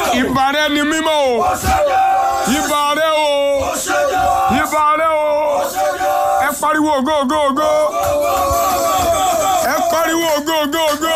ìbà rẹ ni mímọ́ o ìbà rẹ o ìbà rẹ o ẹ pariwo ògo ògo ògo ẹ pariwo ògo ògo ògo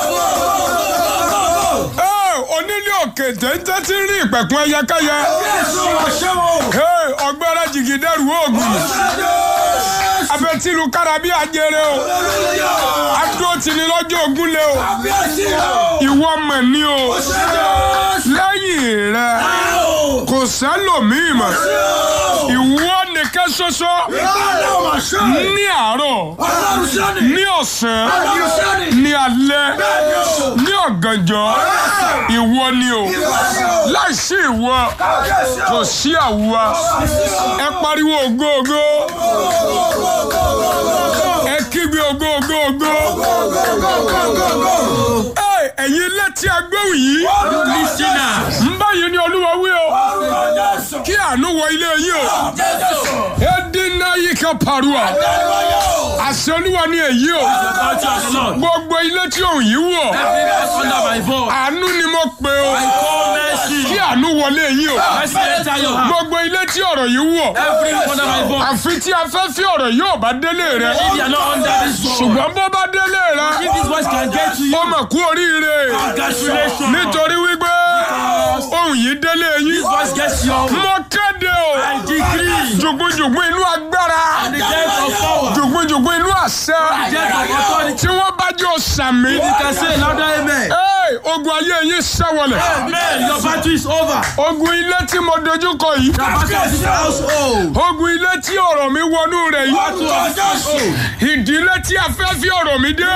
ẹ onílé òkè téńté tí ń rí ìpẹ̀kun ẹyẹkẹyẹ ẹ ọgbẹ́rẹ́ jìgìdẹ́rù oògùn abẹ́tìlú kára bí ajere o adúró tì ní lọ́jọ́ ogun lé o ìwọ mọ̀ ní o lẹ́yìn rẹ kò sẹ́lòmíì mọ̀ ìwọ nìkan ṣoṣo ní àárọ̀ ní ọ̀sán ní alẹ́ ní ọ̀gànjọ́ ìwọ ni o láìsí ìwọ kò sí àwa ẹ pariwo ògo ògo ẹ kígbe ògo ògo ògo Ẹ, ẹ̀yin létí agbóhùn yìí ń báyìí ni olúwa wí o kí àánú wọ ilé yìí o edina yìí kan parua àṣẹ olúwa ni èyí o gbogbo ilé tí òun yìí wọ̀ àánú ni mo pè o kí àánú wọlé yìí o gbogbo ilé tí ọ̀rọ̀ yìí wọ̀ àfi tí afẹ́fẹ́ ọ̀rọ̀ yìí ò bá délé rẹ ṣùgbọ́n bó bá délé rẹ ó mà kú oríire nítorí wípé ohun yìí délé yín mo kéde o jùgbùjùgbù inú agbára jùgbùjùgbù inú àṣẹ tí wọ́n bá jẹ́ òsàmì Hey, ogun ayé yín ṣẹ́wọlẹ̀ ogun ilé tí mo dojúkọ yìí ogun ilé tí ọ̀rọ̀ mi wọnú rẹ̀ yìí ìdílé tí afẹ́fẹ́ ọ̀rọ̀ mi dé.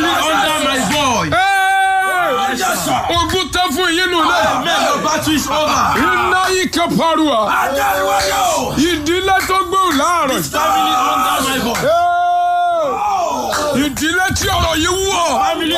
Hey, ogun tẹ́ fún yín nù náà iná yìí kan parua ìdílé tó gbóhùn láàárọ̀ Hey, ìdílé tí ọ̀rọ̀ yìí wọ̀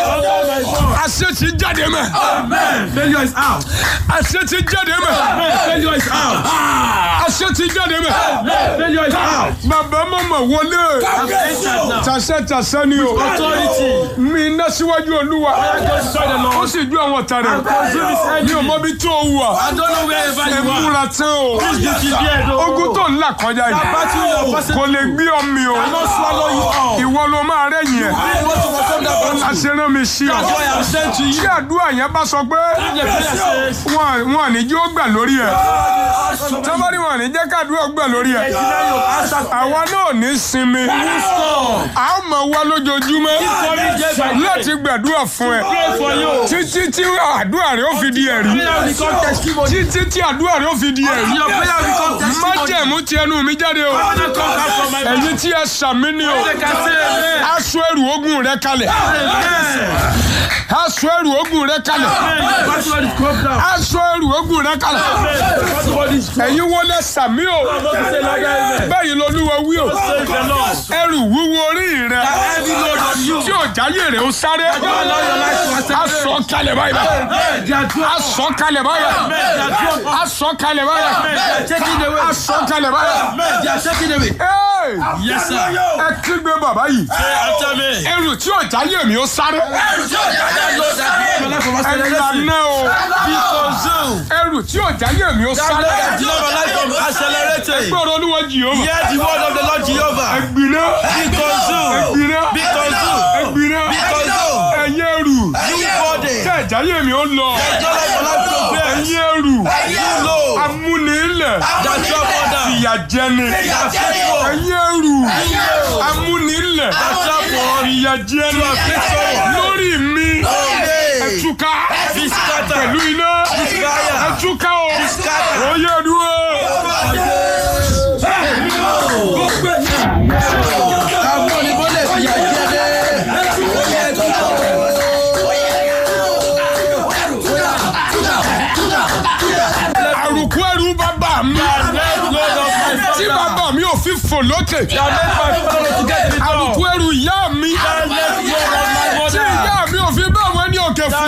àṣẹ ti jáde mẹ́ Failure is out. àṣẹ ti jáde mẹ́ Failure is out. àṣẹ ti jáde mẹ́ Failure is out. bàbá mọ̀mọ́ wọlé I've entered now. tàṣẹ tàṣẹ ni o Authority. mi iná síwájú olúwa I go destroy the ó Lord. sì ju àwọn ọ̀tá rẹ̀ consume his enemy. mi ò mọ bí tó o wà I don't know wherever ẹ you are. múra tán o Please be prepared. oh. ogun tó ń là kọjá That yìí battle you are passing kò lè gbé ọmọ o will not swallow you up. ìwọ ló máa rẹ̀yìn ẹ̀ Please want to overcome that battle. àṣẹrán mi sí ọ That's why I'm sent to tí you. àdúrà yẹn bá sọ pé The prayer says, wọn wọn ní jí ó gbà lórí ẹ tọ́mọ́rí wọn ní jẹ́ kádùúrà gbà lórí ẹ Deny your answer. àwa náà ní sinmi Stop. a ó máa wá lójoojúmọ́ Coming day by day. láti gbàdúrà fún ẹ Pray for you. títí tí àdúrà rẹ ó fi di ẹ̀rí Prayer become testimony. títí tí àdúrà rẹ ó fi di ẹ̀rí Your prayer become testimony. májẹ̀mú ti ẹnu mi jáde o Honor comes out from my mouth. ẹ̀yin tí ẹ sàmí ni o They can say amen. aṣọ ẹrù ogun rẹ kalẹ̀ Amen. aṣọ ẹrù ogun rẹ kalẹ̀ Amen. Battle is come down. aṣọ ẹrù ogun rẹ kalẹ̀ Amen. Battle is come ẹ̀yin wọlé sàmí o Not to say like amen. bẹ́ẹ̀ lolúwa wí o Praise the Lord. ẹrù wúwo orí rẹ Heavy load on you. tí ò jáyé rẹ ó sáré Don't allow your life to accelerate. aṣọ kalẹ̀ báyìí Amen. They are drunk. aṣọ kalẹ̀ báyìí They are drunk. aṣọ kalẹ̀ báyìí They are taking away. aṣọ kalẹ̀ báyìí. They are taking away. Hey! Yes, sir. ẹ kígbe bàbá yìí Say after me. ẹrù tí ò jáyé mi ó sáré That load that make my life from ẹ acceleration. lànà o Be consumed. ẹrù tí ò jáyé mi ó That sáré load that deliver my life from accelerating. gbọ́dọ̀ olúwa jìhóma Hear the word of the Lord Jehovah. ẹgbìnà Be consumed. ẹgbìnà Be consumed. ẹgbìnà Be consumed. ẹ̀yin ẹrù You body. tí ò jáyé mi ó lọ Your life for life progress. ẹ̀yin ẹrù You know amúnilẹ̀ that your mother. ìyà jẹni That faithful. ẹ̀yin ẹrù amúnilẹ̀ ìyà jẹni lórí mi ẹtúká Be scattered. pẹ̀lú iná fire. ẹtúká o scattered. oyè dúró. Àwọn òyìnbó lè fi àjẹ́ dé. àrùkù ẹrù bàbá mi tí bàbá mi ò fi fò lókè àrùkù ẹrù ìyá mi tí ìyá mi ò fi bá àwọn ẹni òkè fò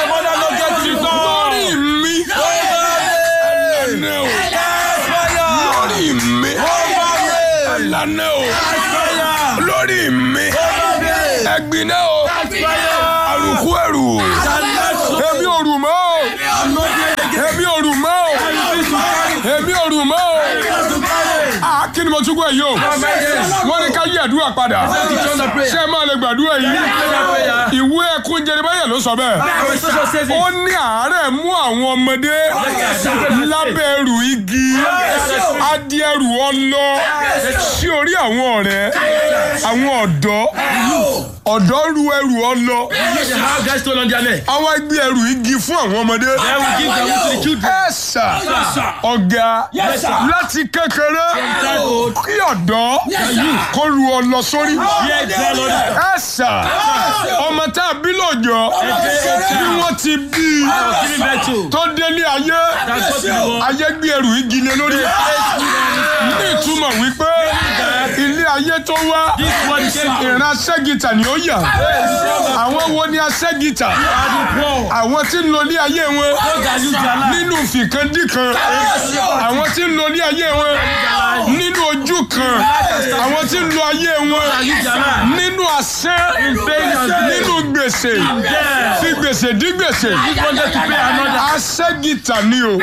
lórí mi ẹlànà o lórí mi ẹlànà o lórí mi ẹgbìnà o àrùkù ẹrù èmi ò rù mọ́ o òrù mọ́ o Ah, kí ni mo tún gbọ́ yìí o wọ́n ní ká yí àdúrà padà ṣé ẹ máa lè gbàdúrà yìí ìwé ẹkún Jeremáyà ló sọ bẹ́ẹ̀ ó ní àárẹ̀ mú àwọn ọmọdé lábẹ́ ẹrù igi adìẹrù ọlọ sí orí àwọn ọ̀rẹ́ àwọn ọ̀dọ́ ọ̀dọ́ ru ẹrù ọlọ àwọn ẹgbẹ́ ẹrù igi fún àwọn ọmọdé ẹ sà ọ̀gá láti kékeré kí ọ̀dọ́ kó ru ọlọ sórí ẹ sà ọmọ tá a bí lọ́jọ́ bí wọ́n ti bí i tó délé ayé ayé gbé ẹrù igi lé lórí ní ìtumọ̀ wípé ilé ayé tó wá ìran aṣẹ́gìtà ni ó yà àwọn wo ni aṣẹ́gìtà àwọn tí ń lo ilé ayé wọn nínú fìkandíkan àwọn tí ń lo ilé ayé wọn nínú ojú kan àwọn tí ń lo ayé wọn nínú àṣẹ nínú gbèsè fi gbèsè dí gbèsè aṣẹ́gìtà ni o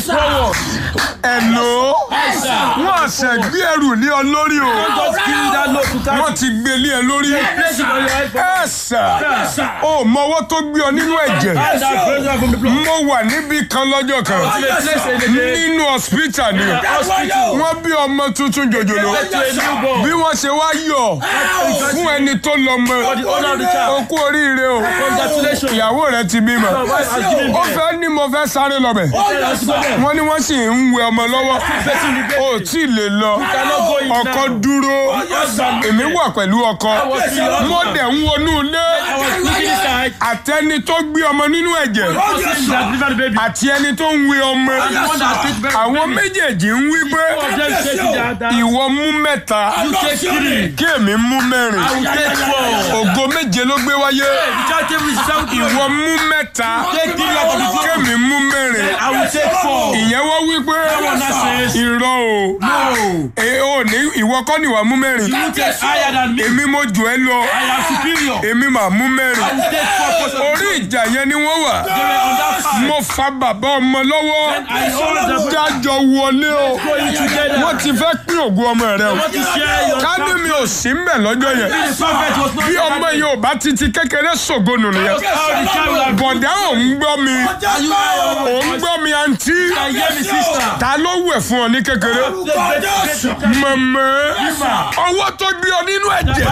ẹ̀lò wọ́n àṣẹ gbé ẹrù ní ọ lórí o wọ́n ti gbé lé ẹ lórí ẹ̀sà ó mọwọ́ tó gbé ọ nínú ẹ̀jẹ̀ mo wà níbi kan lọ́jọ́ kan nínú hospital ni wọ́n bí ọmọ tuntun jòjòló bí wọ́n ṣe wá yọ̀ fún ẹni tó lọ́mọ o kú oríire o ìyàwó rẹ ti bímọ ó fẹ́ ní mo fẹ́ sáré lọ́bẹ̀ wọ́n ní wọ́n sì ń wẹ ọmọ lọ́wọ́ o tí ì lè lọ ọkọ dúró èmi wà pẹ̀lú ọkọ mo dẹ̀ ń wọnú ilé àtẹni tó gbé ọmọ nínú ẹ̀jẹ̀ àti ẹni tó ń wẹ ọmọ àwọn méjèèjì ń wí pé ìwọ mú mẹ́ta kí èmi mú mẹ́rin ògo méje ló gbé wáyé ìwọ mú mẹ́ta kí èmi mú mẹ́rin ìyẹn wọ́n wí pé irọ́ o ẹ ò ní ìwọ kọ́ ni wàá mú mẹ́rin èmi mo jù ẹ́ lọ èmi mà mú mẹ́rin orí ìjà yẹn ni wọ́n wà mo fa bàbá ọmọ lọ́wọ́ jájọ wọlé o wọ́n ti fẹ́ pín ògùn ọmọ rẹ o ká ní mi ò sí mbẹ̀ lọ́jọ́ yẹn bí ọmọ yìí ò bá ti ti kékeré ṣògonù nìyẹn bọ̀dá ò ń gbọ́ mi ò ń gbọ́ mi àǹtí ta ló wẹ̀ fún ọ ní kékeré mọ̀mọ́ ọwọ́ tó gbé ọ nínú ẹ̀jẹ̀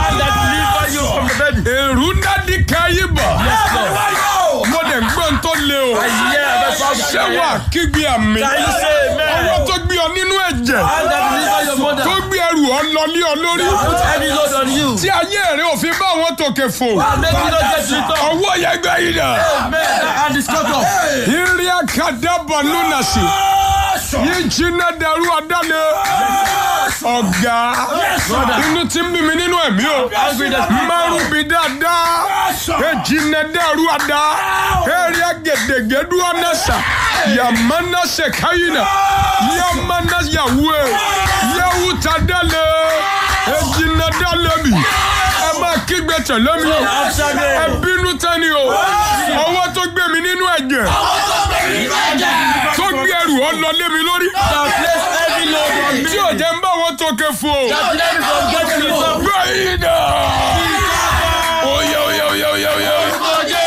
èrú dádì káyé bọ̀ mo dẹ̀ ń gbọ́n tó le o ṣé wà kígbe àmì ọwọ́ tó gbé ọ nínú ẹ̀jẹ̀ tó gbé ẹrù ọ lọ lé ọ lórí tí ayé rẹ ò fi bá wọn tòkè fò ọwọ́ yẹn gbé yìí dà ìrìn àkàdàbọ̀ lónà sí yìí jiná dẹrú ọ̀dánù ọ̀gá inú tí ń bí mi nínú ẹ̀mí o márùn bí dáadáa ejinna dẹrú ọ̀dá eré agèdègèdú ọ̀nẹ́sà yàmánà sèkáyìnà yàmánà yàwúè yàwúta dálé ejinna dálé mi ẹ máa kígbe tẹ̀lé mi o ẹ bínú tẹ́ni o ọwọ́ tó gbé mi nínú ẹ̀jẹ̀ tó gbé ẹrù ọ lọ lé mi lórí tí ò jẹ́ ń bá wọn tókè fún o gbé yìí dà oyè oyè oyè oyè oyè.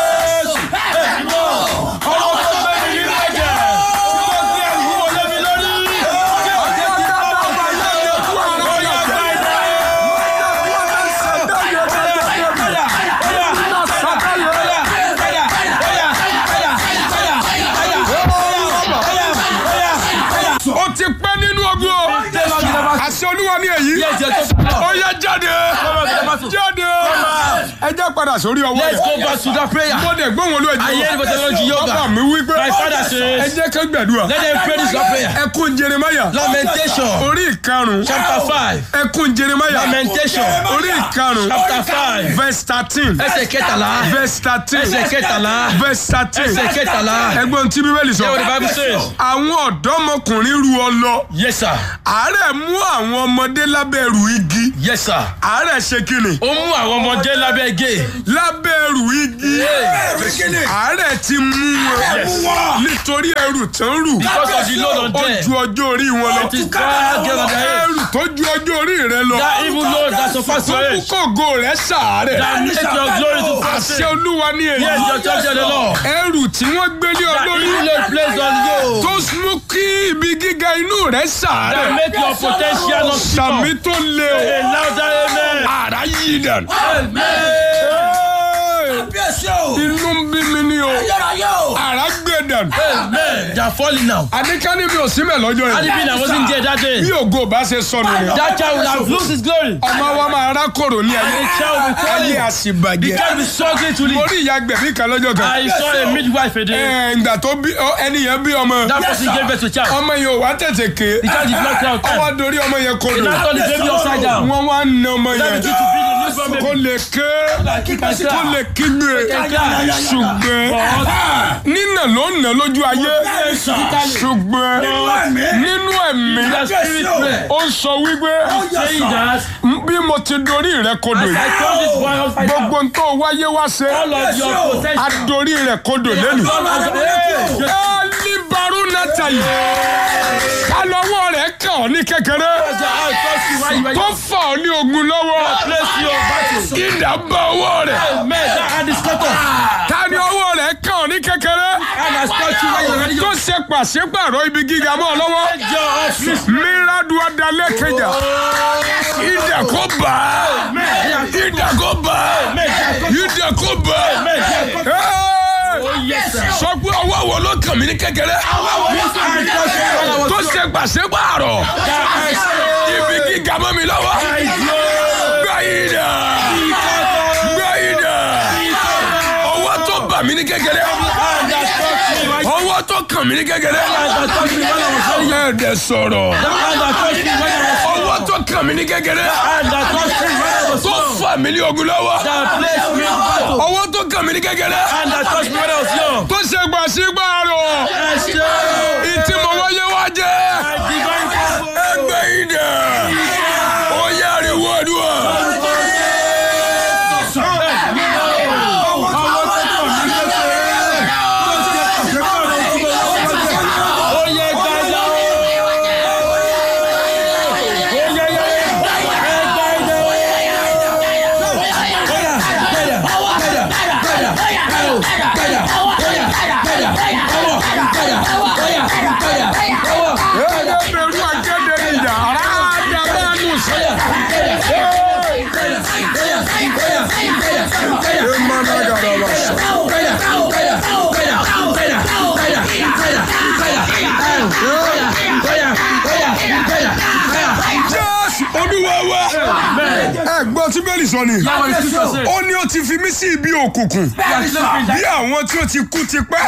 ó ti pẹ́ nínú ogun o àṣẹ olúwa ní èyí ó yá jáde jáde ẹ jẹ́ padà sórí ọwọ́ Let's yẹn go back to that prayer. mo dẹ̀ gbóhùn olú I hear the technology ẹ̀jẹ̀ yoga. bàbá mi wí pé My father ẹ says, jẹ́ ká gbàdúrà let them pray this God prayer. ẹkún Jeremáyà Lamentation, orí ìkarùn chapter 5. ẹkún Jeremáyà Lamentation, orí ìkarùn chapter 5. verse thirteen Ẹsẹ̀ kẹtàlá. verse thirteen Ẹsẹ̀ kẹtàlá. verse thirteen Ẹsẹ̀ kẹtàlá. ẹgbọ́n tí bíbélì sọ Hear what the Bible says. àwọn ọ̀dọ́mọkùnrin ru ọ lọ Yes, sir. àárẹ̀ mú àwọn ọmọdé lábẹ́ ẹrù igi Yes, sir. àárẹ̀ ṣe kíni Ó mú àwọn ọmọdé lábẹ́ gé. lábẹ́ ẹrù igi àárẹ̀ ti mú wọn nítorí ẹrù tán rù Because of the load on ó them. ju ọjọ́ orí wọn lọ It is God given on their head. ẹrù tó ju ọjọ́ orí rẹ lọ That evil load that surpasses your tó mú age. kògo rẹ sàárẹ̀ That make your glory to àṣẹ forsake. olúwa ní èyí Yes, your church of the Lord. ẹrù tí wọ́n gbé lé ọ That lórí evil load placed on you. tó mú kí ibi gíga inú rẹ That sàárẹ̀ make your potential not sàmì small. tó lé o A louder amen. àrá yí dànù. Kábíyèsí o. inú ń bí mi ní o Ayérayé o. àrá gbé dànù. Amen. They are falling now. àdékání mi ò sí mẹ́ lọ́jọ́ Had it yẹn been I wasn't there that day, bí ògo bá ṣe sọnù rẹ̀ that child would have lost his glory. ọmọ wa máa rákòrò ní ayé The child will be ayé falling. The àṣìbàjẹ́ child will be struggling to mo live. rí ìyá gbẹ̀bí kan lọ́jọ́ kan I saw a midwife a day. Ẹ̀, ìgbà tó bí ọ, ẹni yẹn bí ọmọ That person gave birth to a child. ọmọ yẹn ò wá tètè ké The child did not cry out ọwọ́ time. dorí ọmọ yẹn They kodò now turn the baby upside down. wọ́n wá na ọmọ That yẹn begin to be the newborn kó baby. lè ké kó lè kígbe ṣùgbọ́n nínà ló nà lójú ayé ṣùgbọ́n nínú ẹ̀mí The spirit man. ó sọ wípé Saying that bí mo ti dorí rẹ kodò I yìí told this boy upside down. gbogbo n tó wáyé wá ṣe All of your potential. adorí rẹ kodò lẹ́nu. Hey, ẹlíbarú nẹ́tà yìí kálọ́wọ́ rẹ̀ kàn ọ́ ní kékeré I trust you while you were tó fà ọ́ ní ogun lọ́wọ́ place your battle. ìdá bá ọwọ́ rẹ̀ Amen. That hand is cut off. ta ni ọwọ́ rẹ̀ kàn ọ́ ní kékeré And I touch you while you're ready. tó ṣe pàṣípàrọ̀ ibi gíga mọ́ ọ lọ́wọ́ Your office. mírádù adalẹ́ kẹjà ìdá kó bá ìdá kó bá ìdá kó bá Yes, sir. sọ pé ọwọ́ wo ló kàn mí ní kékeré tó ṣe pàṣípàrọ̀ ibi gíga mọ́ mi lọ́wọ́ gbá ìdá gbá ìdá ọwọ́ tó bà mí ní kékeré ọwọ́ tó kàn mí ní kékeré ẹ̀ẹ́dẹ̀ sọ̀rọ̀ ọwọ́ tó kàn mí ní kékeré tó fà mí ní ogun lọ́wọ́ ọwọ́ tó kàn mí ní kékeré tó ṣe pàṣípàrọ̀ ìtì mọ̀ wáyé wá jẹ́ ẹgbẹ́ ìdá ó yá ariwo àdúrà. ẹgbẹ̀rún akéde ìjà aráàdàbánu sẹ́yà. jésù olúwa wa ẹ gbọ́ tí bẹ́ẹ̀lì sọ ni ó ní ó ti fi mí sí ibi òkùnkùn bí àwọn tí ó ti kú ti pẹ́.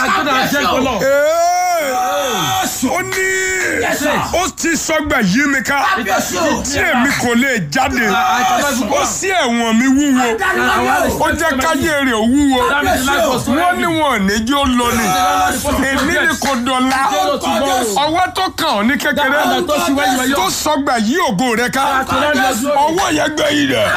Ee, ó ní ó ti sọgbà yí mi ká tí èmi kò lè jáde ó sí ẹ̀wọ̀n mi wúwo ó jẹ́ káyé rẹ̀ wúwo wọ́n ní wọn ò ní jẹ́ ó lọ ni èmi ni kò dọ̀la ọwọ́ tó kàn ọ́ ní kékeré tó sọgbà yí ògo rẹ̀ ká ọwọ́ yẹn gbé yìí rẹ̀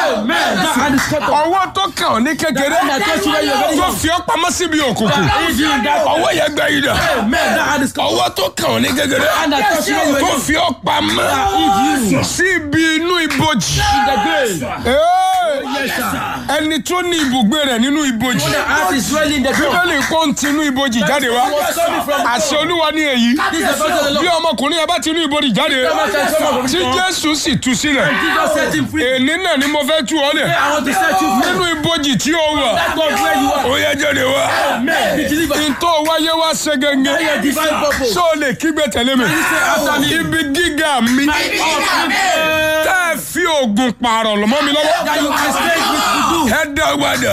ọwọ́ tó kàn ọ́ ní kékeré tó fi ọ́ pamọ́ síbi òkùnkùn ọwọ́ yẹn gbé yìí rẹ̀ ọwọ́ tó kàn ọ́ ní kékeré tó fi ọ́ pamọ́ síbi inú ibojì Ee, ẹni tó ní ibùgbé rẹ̀ nínú ibojì bíbélì kó ń tinú ibojì jáde wá àṣẹ olúwa ní èyí bí ọmọkùnrin yẹn bá tinú ibojì jáde tí jésù sì tú sílẹ̀ èní náà ni mo fẹ́ tú ọ lẹ̀ nínú ibojì tí ó wà ó yẹ jáde wá ntọ́ wáyé wá ṣe gẹ́gẹ́ ṣó o lè kígbe tẹ̀lé mi ibi gíga mi tẹ́ ẹ fi oògùn pààrọ̀ lọ́mọ́ mi lọ́wọ́ ẹ dọ́gbàdà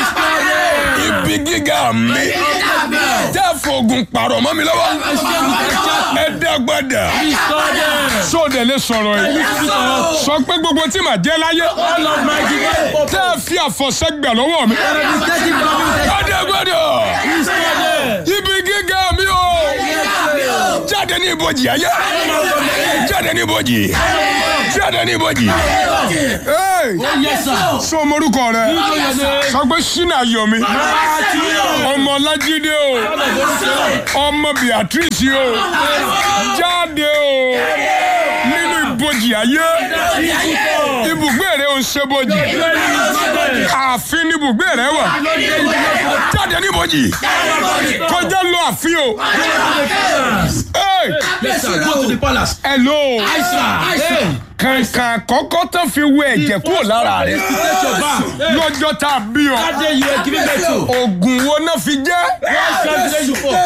ibi gíga mi tẹ́ ẹ fi oògùn pààrọ̀ mọ́ mi lọ́wọ́ ẹ dọ́gbàdà ṣó o dẹ̀ lè sọ̀rọ̀ yìí sọ pé gbogbo tí màá jẹ́ láyé tẹ́ ẹ fi àfọ̀ṣẹ́ gbà lọ́wọ́ mi ẹ dọ́gbàdà ibi gíga mi o jáde ní ibojì ayé jáde ní ibojì jáde ní ibojì. Ee, Hey! Yes, sir. sọ morúkọ rẹ know your name. sọ pé ṣínà yomi Matthew. ọmọ ọlájídé o ọmọ beatrice o jáde o nínú ibojì ayé ibùgbé rẹ ò ń ṣe bojì ààfin ni ibùgbé rẹ wà jáde níbojì kọjá lọ ààfin o Hey! Yes, sir. Go to the palace. hello Hey. kàǹkà àkọ́kọ́ tó fi wẹ ẹ̀jẹ̀ kúrò lára rẹ Take your bath. lọ́jọ́ tá a bí ọ That day you were giving birth to. oògùn wo náà fi jẹ́ What shall the raise for?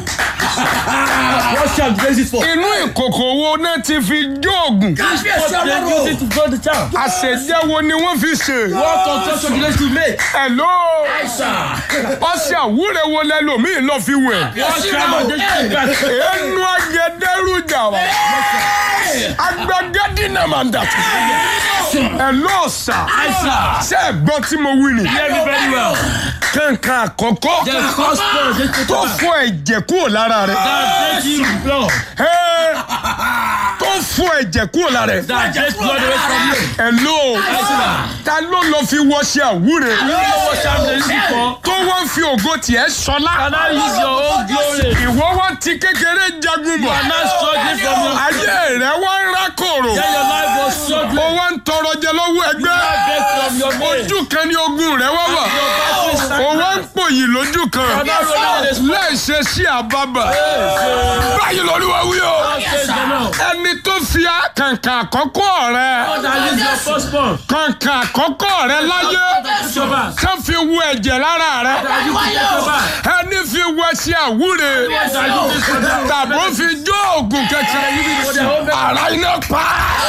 What shall the raise it for? inú ìkòkò wo náà ti fi jó oògùn What they use it to grow the child? àṣejẹ́ wo ni wọ́n fi ṣe. What concoction the raise to make? hello ọṣẹ àwúrẹ wo lẹlòmíì lọ fi wẹ̀. What shall the raise to make? ẹnu agẹdẹrújà wa agbẹgẹdínà máa ń dàtú. hello sà ṣé ẹ gbọ́ tí mo wí ni. Hear me very well. kankan àkọ́kọ́ The first born, they take tó your bath. fọ ẹ̀jẹ̀ kúrò lára rẹ̀. That takes you blood. Ẹ́, tó fọ ẹ̀jẹ̀ kúrò lára rẹ̀. That takes blood away from you. hello ta ló lọ fi wọṣẹ àwúrẹ. You know what shall the raise it for? tó wọ́n fi ògo tiẹ̀ sọlá. Can I use your own glory? ìwọ wá ti kékeré jagun bọ̀. I'm not struggling from your ayé rẹ wá ń rákòrò. Then your life was struggling. ó wá ń tọrọ jẹ lọ́wọ́ ẹgbẹ́. Beg from your mate. ojú kan ní ogun rẹ wá wà. Your battle is ó wá ń pòyì lójú kan. I'm not rolling in the láì ṣe sí àbábà. báyìí lórí wa wí o. ẹni tó fi kàǹkà àkọ́kọ́ rẹ. That is your firstborn. kàǹkà àkọ́kọ́ rẹ láyé. Take your bath. tó fi wú ẹ̀jẹ̀ lára rẹ. That you take your bath. ẹni fi wọ sí àwúre. That you take your bath. tàbó fi jó oògùn kẹkẹ. ara iná pa.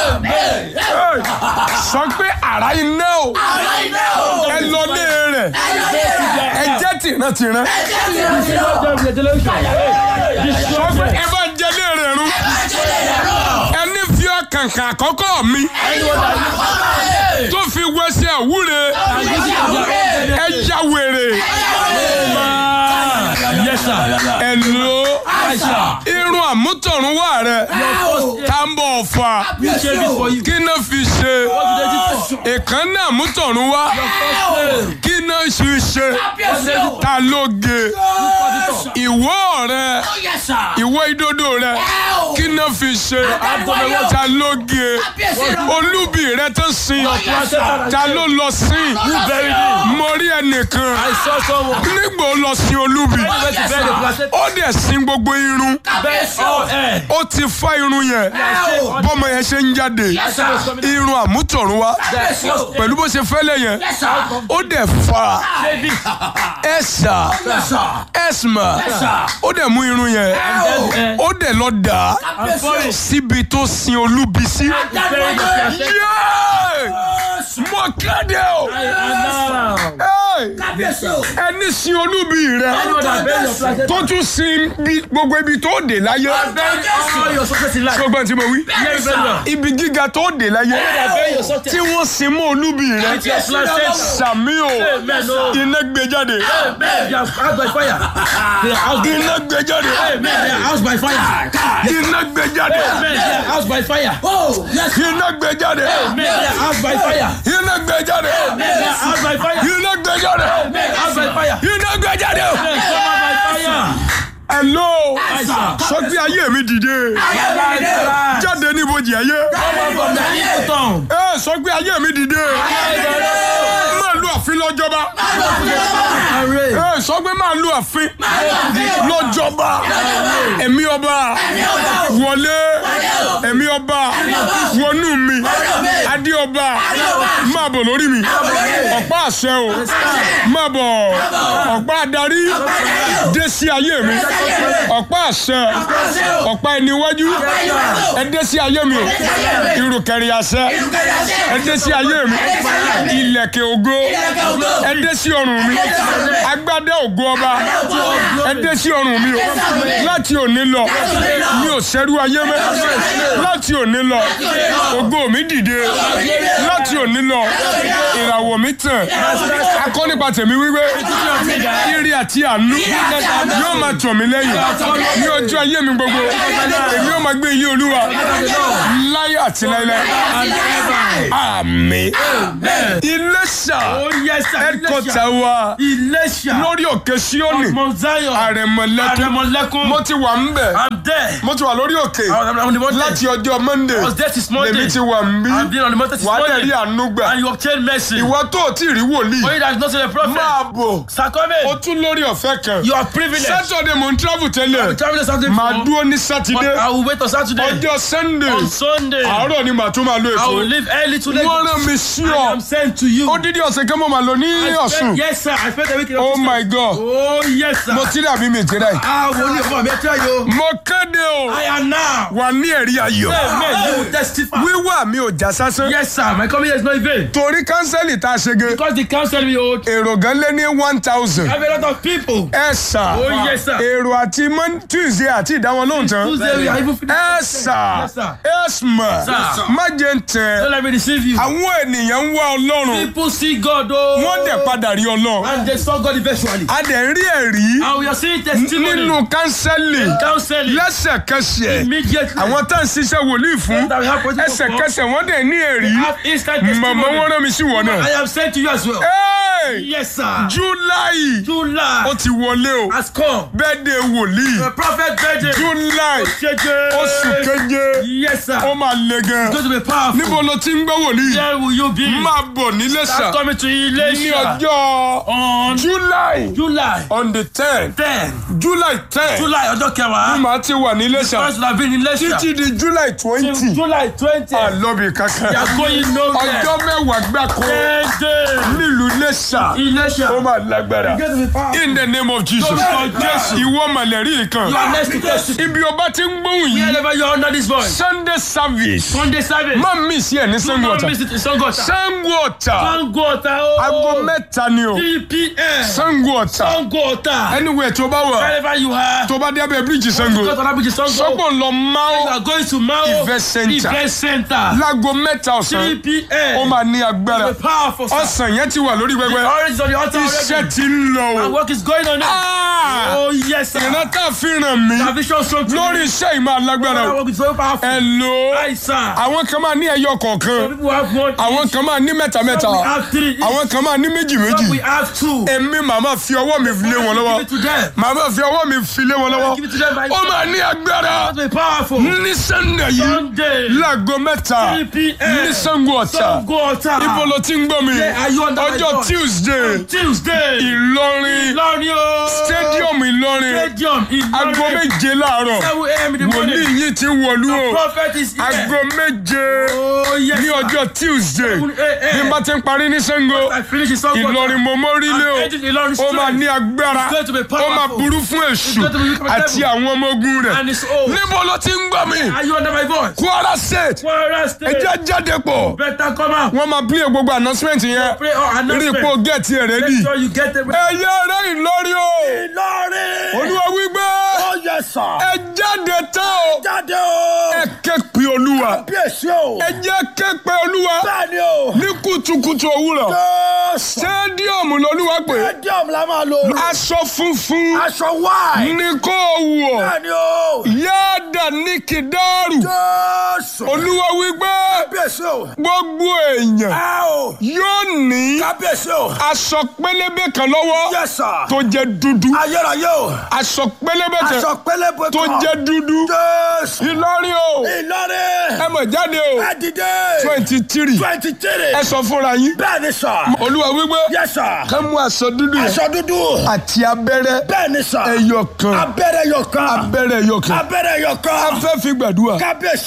sọ pé ara iná o. ẹ lọ lé rẹ̀. ẹ jẹ́ tìrántìrán. sọ pé ẹ bá jẹ lé rẹ̀ rú. ẹni fi ọkànkà àkọ́kọ́ mi. tó fi wẹsẹ̀ àwúre. ẹ ya wèrè. Yes, sir. ẹ lo irun àmútọ̀runwá rẹ̀. tá ń bọ̀ fà. We shave it for you. kí náà fi ṣe. What did they do for? ìkànnì àmútọ̀runwá. kí náà fi ṣe. ta ló ge. ìwọ rẹ ìwọ ìdodo rẹ kí náà fi ṣe. ta ló ge. olúbi rẹ tó sin. ta ló lọ sin. mo rí ẹnìkan. I saw someone. nígbà ó lọ sin olúbi. Went to bed, the placenta. ó dẹ̀ sin gbogbo irun. Best all air. ó ti fá irun yẹn. bọ́mọ yẹn ṣe ń jáde. irun àmútọ̀runwá. pẹ̀lú bó ṣe fẹ́lẹ̀ yẹn. ó dẹ̀ fa Shave it. ẹ̀sà ẹ̀sìmà. ó dẹ̀ mú irun yẹn. Then, ó dẹ̀ lọ dà á I'm sorry. síbi tó sin olúbi sí. Bury the placenta. Yéé! mo kéde o. And now, Hey! ẹni sin olúbi rẹ anyone that bury your placenta, tó tún sin bí- gbogbo ibi tó dé láyé. bury all your success in life. gbogbo tí mo wí. Hear me very well. ibi gíga tó dé láyé. That bury your success. tí wọ́n sin mọ́ olúbi rẹ. With your placenta. sàmí o Amen. No. iná gbé jáde. Amen. They are housed by fire. They are housed by iná gbé jáde. Amen. They are housed by fire. iná gbé jáde. Amen. They are housed by fire. iná gbé jáde. Amen. They are housed by fire. iná gbé jáde. Amen. They are housed by fire. iná gbé jáde. Amen. Housed by fire. iná gbé jáde. Amen. Covered by fire. hello sir. sọ pé ayé mi dìde jáde níbojì ayé Covered from the evil tongue. ẹ sọ pé ayé mi dìde máa lu àfin lọ́jọ́ba Array. ẹ sọ pé máa lu àfin lọ́jọ́ba ẹ̀mí ọba wọlé ẹ̀mí ọba wọnú mi adé ọba máa bọ̀ lórí mi ọ̀pá àṣẹ o máa bọ̀ ọ̀pá adarí dé sí ayé mi ọ̀pá àṣẹ ọ̀pá ẹni iwájú ẹ dé sí ayé mi o ìrùkẹ̀rẹ̀ àṣẹ ẹ dé sí ayé mi ilẹ̀kẹ̀ ògo ẹ dé sí ọrùn mi agbádá ògo ọba ẹ dé sí ọrùn mi o láti òní lọ mi ò ṣẹ́rú ayé mẹ́ láti òní lọ ògo mi dìde láti òní lọ ìràwọ̀ mi tàn akọ́ nípa tèmi wípé ire àti àánú yóò máa tọ̀ mí lẹ́yìn ní ọjọ́ ayé mi gbogbo èmi yóò máa gbé ilé olúwa láyé àti láíláí àmín Iléṣà Oh yes sir. ẹ̀kọ́tà wa Iléṣà. lórí òkè Síónì Mount Zion. àrẹ̀mọ̀lẹ́kún Àrẹ̀mọ̀lẹ́kún. mo ti wà ń bẹ̀ I'm there. mo ti wà lórí òkè I'm on the mountain. láti ọjọ́ Monday I was there this morning. lèmi ti wà ń bí I've been on the mountain this wà á dẹ̀ morning. rí àánú gbà And you obtain mercy. ìwọ tó o tí ì rí wòlíì For you that is not a prophet. máa bọ̀ Sakome. o tún lórí ọ̀fẹ́ kan You are privileged. Saturday mo ń travel tẹ́lẹ̀ Traveling Saturday màá before. dúró ní But Sátidé I will wait on Saturday. ọjọ́ Sunday On Sunday. àárọ̀ ni màá tún máa lo I will èkó leave early to Lagos. wọ́n rán mi sí I ọ am sent to you. odidi ọ̀sẹ̀ kan mo máa lò ní I Ọ̀ṣun spent- Yes, sir. I spent a week in oh Osun my God Oh, yes, sir. mo ti rí àbí mi ti rẹ̀ Ah, wo ni ọmọ mi tell you. mo kéde o I am now. wà ní ẹ̀rí ayọ̀ Amen. You will testify. wíwà mi ò já sásán Yes, sir. My coming here is not in vain. torí kánsẹ́lì tá a ṣe ge Because the council me hold. èrò gan lé ní one thousand I have a lot of people. ẹ sà Oh, yes, sir. èrò àti Mon- Tuesday àti ìdáwọn lóhùn tán Tuesday we are even finishing. ẹ sà Yes, sir. ẹ sà Sir. má jẹ́ ń tẹ̀ Don't let me deceive you. àwọn ènìyàn ń wá ọlọ́run People see God, oh. wọ́n dẹ̀ padà rí ọlọ́run And they saw God eventually. a dẹ̀ ń rí ẹ̀rí And we are seeing testimony. nínú kánsẹ́lì Counseling. lẹ́sẹ̀kẹsẹ̀ Immediately. àwọn tá à ń ṣiṣẹ́ wòlíì fún That we have positive ẹsẹ̀kẹsẹ̀ wọ́n dẹ̀ ní ẹ̀rí Have instant testimony. màmá wọn rán mi sí wọn náà. I am sent to you as well. Hey! Yes, sir. July July ó ti wọlé o has come. bẹ́ẹ̀dẹ̀ wòlíì The prophet birthday. July Jeje. oṣù keje Yes, sir. ó máa le gan Going to be powerful. níbo ló ti ń gbọ́ wòlíì Where will you be? máa bọ̀ nílé sà Start coming to ní Ilesha ọjọ́ on July July on the ten 10. July ten July ọjọ́ kẹwàá. màá ti wà nílé sà First have been in Ilesha. títí di July twenty July 20. àlọ́bì You kankan are going nowhere. ọjọ́ mẹ́wàá gbáko Ten days. nílùú Iléṣà Ilesha. ó máa lágbára Going to be powerful. in the name of Jesus Lórúkọ Jésù. ìwọ màlẹ́rì kan You are next to testify. ibi ọba ti ń gbóhùn yìí Wherever you are under this voice. Sunday service Sunday service. má mi sí ẹ̀ ní Sango Don't Ọ̀tà miss it in Sangota. Sango Ọ̀tà Sangota. oh. aago mẹ́ta ni o 3 p.m. Sango Ọ̀tà Sangota. anywhere tó bá wà Wherever you are. tó bá dé abẹ́ bíríìjì Sango Go to that bridge, Sango. sọ́gbọ̀n lọ You máa are going to Mao Event center. Event Center. láago mẹ́ta 3 ọ̀sán p.m. ó máa ní agbára Be powerful, sir. ọ̀sán yẹn ti wà lórí The pẹpẹ orange is on the altar iṣẹ́ already. ti ń lọ And o work is going on now. Ah! Oh, yes, sir. ìran tá a fi ràn mí The vision strong to lórí me. iṣẹ́ ìmọ̀ alágbára That o work is so powerful. ẹ lò ó Aye, sir. àwọn kan máa ní ẹyọ kọ̀ọ̀kan Some people have one. àwọn kan máa ní mẹ́ta mẹ́ta Some we have three. àwọn kan máa ní méjì méjì Some we have two. èmi màmá fi ọwọ́ mi lé wọn lọ́wọ́ Give it to them. màmá fi ọwọ́ mi fi lé wọn lọ́wọ́ Give it to them by ó máa ní agbára Be powerful. ní Sunday yìí Sunday. láago mẹ́ta 3 p.m. ní Sango Ọ̀tà Sangota. ibo ló ti ń gbọ́ mi Yeah, are you under my ọjọ́ voice? Tuesday Tuesday. Ìlọrin Ìlọrin o. stadium Ìlọrin Stadium Ìlọrin. aago méje láàárọ̀ 7 a.m. in the morning. wòlíì yìí ti wọ̀lú o Prophet is here. aago méje Oh, yes, ní sir. ọjọ́ Tuesday 7 a.m. bí n bá ti ń parí ní Sango I finish in Sangota. Ìlọrin mo mórílé o I'm heading Ìlọrin ó máa straight. ní agbára It's going to be ó máa powerful. burú fún èṣù going to be wicked àti devil. àwọn ọmọ ogun rẹ̀ And it's old. níbo ló ti ń gbọ́ mi Are you under my voice? Kwara State Kwara State. ẹjẹ́ jáde pọ̀ Better come out. wọ́n máa play gbogbo announcement yẹn Pray or rí announcement. ipò gẹ̀ẹ́tì ẹ̀ rẹ́dì Make sure you get it. ẹ̀yẹ rẹ̀ Ìlọrin o Ìlọrin. Olúwa wípé Ó yẹ sà. ẹ jáde tán o Jáde o. ẹ ké pe Olúwa Bí èsì o. ẹ jẹ́ ké pe Olúwa Bẹ́ẹ̀ni o. ní kùtùkùtù òwúrọ̀ Jésù. stadium lolúwa pé Stadium la máa lò. aṣọ funfun Aṣọ wáì. ní kó wọ̀ Bẹ́ẹ̀ni o. yáàdà ní kìdáàrù Jésù. Olúwa wípé Bí èsì o. gbogbo èèyàn Ẹ o. yóò ní Kábíyèsí o. aṣọ pélébé kan lọ́wọ́ Yes sir. tó jẹ́ dúdú Ayérayé o. aṣọ pélébé kan Aṣọ pélébé kan. tó jẹ́ dúdú Jésù. Ìlọrin o Ìlọrin. ẹ mọ̀ jáde o Ẹ dìde. twenty three Twenty three. ẹ sọ fúnra yín Bẹ́ẹ̀ni sà. Olúwa wípé Yes sir. ká mú aṣọ dúdú yẹn Aṣọ dúdú. àti abẹ́rẹ́ Bẹ́ẹ̀ni sà. ẹyọ kan Abẹ́rẹ́ yọ kan. abẹ́rẹ́ ẹyọ kan Abẹ́rẹ́ yọ a kan. fẹ́ fi gbàdúrà Kábíyèsí o. ẹ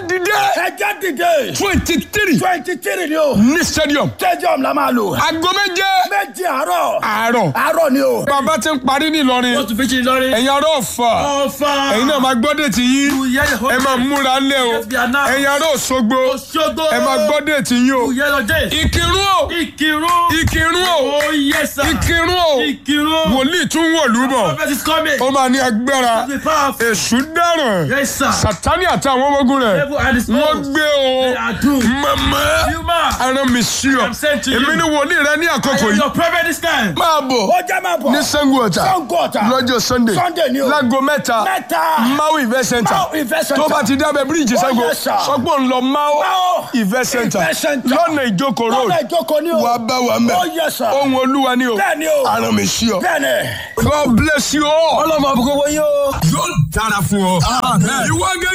dìde ẹjẹ́ dìde. twenty three twenty three ni o. ní stadium stadium la máa lò. aago méje méjì àárọ̀. àárọ̀ àárọ̀ ni o. bàbá ti ń parí nílọrin Wọ́n tún fi ṣe Ìlọrin. ẹ̀yin ará ọ̀fà Ọ̀fà. ẹ̀yin náà máa gbọ́ déètì yín Ìyá yẹn ẹ máa múra lé o Yes, we are now. ẹ̀yin ará òṣogbo Òṣogbo. ẹ máa gbọ́ déètì yín o Ìyá lọ dé. ìkírun o Ìkírun. ìkírun o Oh yes sir. ìkírun o Ìkírun. wòlíì tún wọ̀lú bọ̀ Prophet is coming. ó máa ní agbára Be powerful. èṣù dáràn Yes sir. sátani àti àwọn ọmọ ogun rẹ̀ Devil and his wọ́n foes. gbé o They are doomed. mọ̀mọ́ You man. ara mi sí ọ I'm sent to you. èmi ni wòlíì rẹ ní I àkókò am yìí your prophet this time. máa bọ̀ ó jẹ́ máa bọ̀. ní Ṣàngó Ọ̀tà Ṣàngó Ọ̀tà. lọ́jọ́ sunday Sunday ni o. láago mẹ́ta mẹ́ta. Mau event center Mau Event Center. tó bá ti dábẹ́ bíríìjì Oh, Ṣàngó yes, sir. sọgbọ́n ń lọ Mau Mau event center Event Center. lọ́nà ìjókòó road lọ́nà ìjókòó ni o. wàá bá wa mẹ́ Oh, yes, sir. ohun olúwa ni o bẹ́ẹ̀ ni o. ara mi sí ọ. bẹ́ẹ̀ ni. God bless you all. ọlọ́mọ àbúkọ́ wọ́n yóò. yóò dára fún ọ. ìwọ gẹ́